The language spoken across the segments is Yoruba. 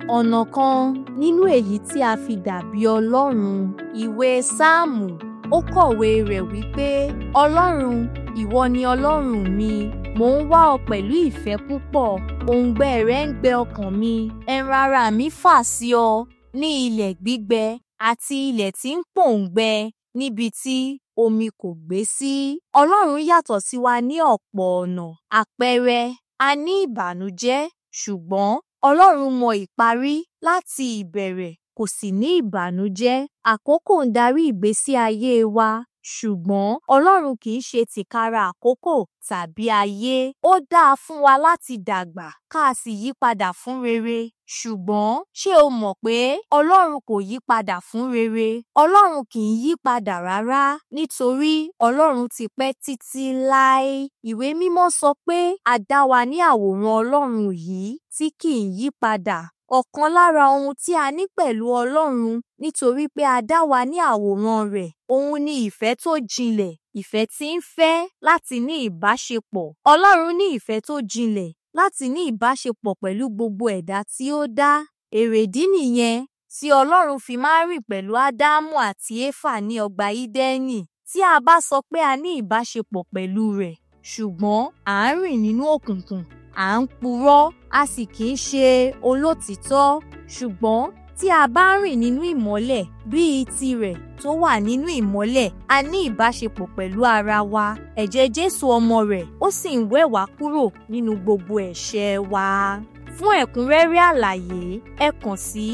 ọ̀nà kan nínú èyí tí a fi dàbí Ọlọ́run ìwé Sáàmù ó kọ̀wé rẹ̀ wípé Ọlọ́run ìwọ ni Ọlọ́run mi mò ń wá ọ pẹ̀lú ìfẹ́ púpọ̀ òǹgbẹ rẹ ń gbẹ ọkàn mi ẹran ara mi fà sí ọ ní ilẹ̀ gbígbẹ àti ilẹ̀ tí ń pòǹgbẹ níbi tí omi kò gbé sí. Ọlọ́run yàtọ̀ sí wa ní ọ̀pọ̀ ọ̀nà àpẹẹrẹ a ní ìbànújẹ́ ṣùgbọ́n Ọlọ́run mọ ìparí láti ìbẹ̀rẹ̀ kò sì ní ìbànújẹ́ àkókò ń darí ìgbésí ayé wa ṣùgbọ́n Ọlọ́run kì í ṣe tìkára àkókò tàbí ayé ó dáa fún wa láti dàgbà ká a sì yí padà fún rere ṣùgbọ́n ṣé o mọ̀ pé Ọlọ́run kò yí padà fún rere Ọlọ́run kì í yí padà rárá nítorí Ọlọ́run ti pẹ́ títí láé ìwé mímọ́ sọ pé a dá wa ní àwòrán Ọlọ́run yìí tí kì í yí padà ọ̀kan lára ohun tí a ní pẹ̀lú Ọlọ́run nítorí pé a dá wa ní àwòrán rẹ̀ òun ni ìfẹ́ tó jinlẹ̀ ìfẹ́ tí ń fẹ́ láti ní ìbáṣepọ̀ Ọlọ́run ní ìfẹ́ tó jinlẹ̀ láti ní ìbáṣepọ̀ pẹ̀lú gbogbo ẹ̀dá tí ó dá èrèdí nìyẹn tí Ọlọ́run fi máa ń rìn pẹ̀lú Ádámù àti Éfà ní ọgbà Ídẹ́nì tí a bá sọ pé a ní ìbáṣepọ̀ pẹ̀lú rẹ̀ ṣùgbọ́n à ń rìn nínú òkùnkùn à ń purọ́ a sì kì í ṣe olótìítọ́ ṣùgbọ́n tí a bá ń rìn nínú ìmọ́lẹ̀ bíi tirẹ̀ tó wà nínú ìmọ́lẹ̀ a ní ìbáṣepọ̀ pẹ̀lú ara wa ẹ̀jẹ̀ Jésù ọmọ rẹ̀ ó sì ń wẹ̀ wá kúrò nínú gbogbo ẹ̀ṣẹ̀ wa. fún ẹ̀kúnrẹ́rẹ́ àlàyé ẹ kàn sí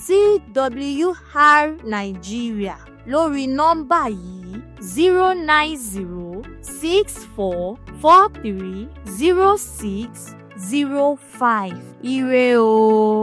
TWR Nigeria lórí nọ́mbà yìí zero nine zero six four four three zero six zero five ire o.